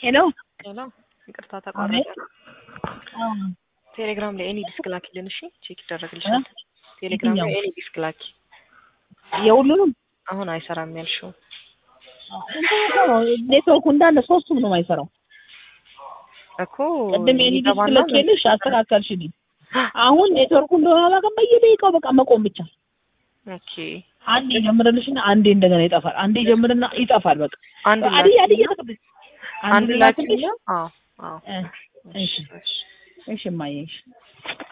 ሄሎ ሄሎ፣ ይቅርታ ተቋረጠ። አዎ ቴሌግራም ላይ ኤኒ ዲስክ ላኪልን። እሺ ቼክ ይደረግልሻል። ቴሌግራም ላይ ኤኒ ዲስክ ላኪ። የሁሉንም አሁን አይሰራም ያልሽው ኔትወርኩ እንዳለ ሶስቱም ነው የማይሰራው። እኮ ቅድም የኔ ዲስክ ይገባና ልኬልሽ አስተካከልሽልኝ። አሁን ኔትወርኩ እንደሆነ አላውቅም። በየደቂቃው በቃ መቆም ብቻ። ኦኬ አንዴ ጀምርልሽና አንዴ እንደገና ይጠፋል። አንዴ ጀምርና ይጠፋል። በቃ አንድ አድዬ ላኪ አድዬ ተቀበል አንድ ላኪ። አዎ አዎ እሺ እሺ እሺ እማዬ እሺ